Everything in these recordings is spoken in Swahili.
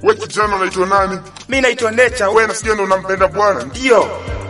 We kijana unaitwa nani? Mimi naitwa Nature. We nasikia ndo unampenda Bwana. Ndio.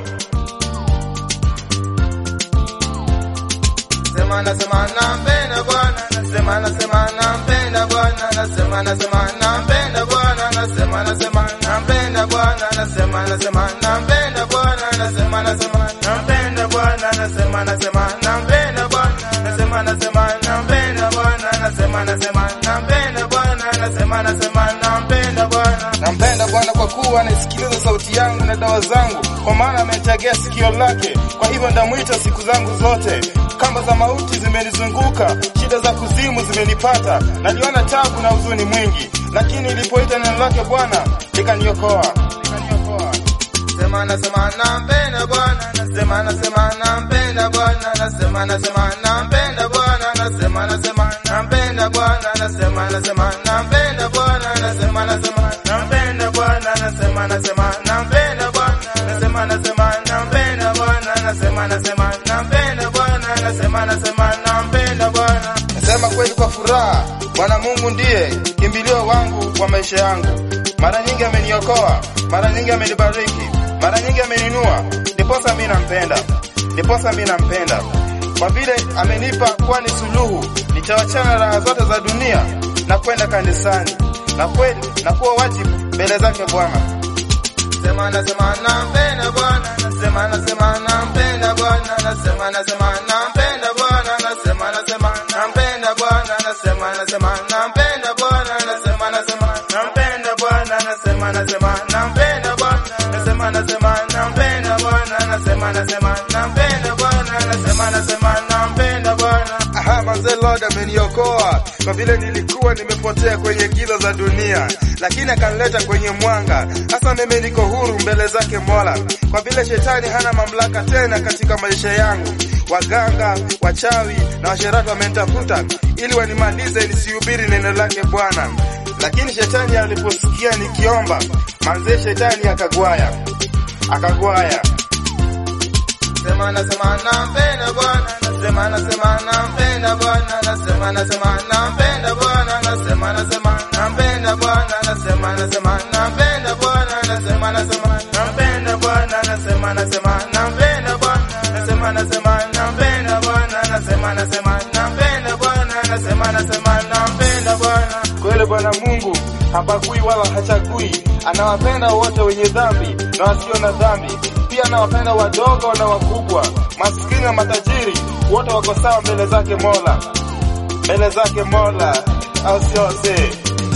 Nasema nasema nampenda Bwana, nasema nasema nampenda Bwana, nasema nasema nampenda Bwana, nasema nasema nampenda Bwana, nasema nasema nampenda Bwana, nasema nasema nampenda Bwana, nasema nasema nampenda Bwana, nasema nasema nampenda Bwana, nasema nasema nampenda Bwana, nasema nasema nampenda Bwana. Nampenda Bwana kwa kuwa anasikiliza sauti yangu na dawa zangu, kwa maana ametegea sikio lake. Kwa hivyo ndamwita siku zangu zote. Kamba za mauti zimenizunguka, shida za kuzimu zimenipata, naliona tabu na huzuni mwingi, lakini nilipoita neno lake Bwana likaniokoa, likaniokoa. Nasema nasema nampenda Bwana, nasema nasema nampenda Bwana, nasema nasema nampenda Bwana, nasema nasema nampenda Bwana, nasema nasema nampenda Bwana, nasema nasema nampenda Bwana, nasema nasema nampenda Bwana, nasema nasema nampenda Bwana, nasema nasema nampenda Bwana, nasema nasema nampenda Bwana. Nasema kweli kwa furaha, Bwana Mungu ndiye kimbilio wangu wa maisha yangu. Mara nyingi ameniokoa, mara nyingi amenibariki, mara nyingi ameninua, ndiposa mimi nampenda, ndiposa mimi nampenda kwa vile amenipa kuwa ni suluhu. Nitawachana raha zote za dunia na kwenda kanisani, na kweli na kuwa wajibu mbele zake Bwana. Nasema nasema nampenda Bwana, nasema nasema nampenda Bwana, nasema nasema nampenda Bwana, nasema nasema nampenda Bwana, nasema nasema nampenda Bwana, nasema nasema nampenda Bwana, nasema nasema nampenda Bwana, nasema nasema nampenda Bwana, nasema nasema nampenda Bwana, nasema nasema nampenda Bwana. Aha, manze Lord ameniokoa kwa vile nilikuwa nimepotea kwenye giza za dunia, lakini akanileta kwenye mwanga. Sasa mimi niko huru mbele zake Mola, kwa vile shetani hana mamlaka tena katika maisha yangu. Waganga, wachawi na washerati wamenitafuta ili wanimalize nisihubiri neno lake Bwana, lakini shetani aliposikia nikiomba, manze shetani akagwaya, akagwaya. Nasema nasema nampenda Bwana, nasema nasema nampenda Bwana, nasema nasema nampenda Bwana, nasema nasema nampenda Bwana, nasema nasema nampenda Bwana, nasema nasema nampenda Bwana, nasema nasema nampenda Bwana, nasema nasema nampenda Bwana, nasema nasema nampenda Bwana, nasema nasema nampenda Bwana. Kweli Bwana Mungu habagui wala hachagui, anawapenda wote wenye dhambi na wasio na dhambi, pia anawapenda wadogo na wakubwa, maskini na matajiri, wote wako sawa mbele zake Mola, mbele zake Mola, au sio wazee?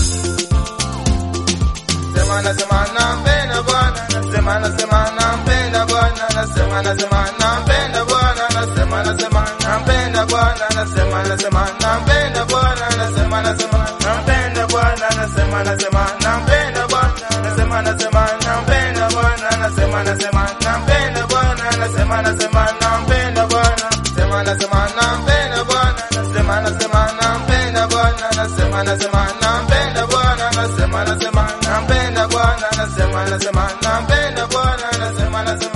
Nasema nasema nampenda Bwana, nasema nasema nampenda Bwana, nasema nasema nampenda Bwana, nasema nasema nampenda Bwana, nasema nasema nampenda Bwana, nasema nasema nampenda Bwana, nasema nasema nampenda Bwana, nasema nasema nampenda Bwana, nasema nasema nampenda Bwana, nasema nasema nampenda Bwana, nasema nasema nampenda Bwana, nasema nasema nampenda Bwana, nasema nasema nampenda Bwana, nasema nasema nampenda Bwana, nasema nasema nampenda Bwana, nasema nasema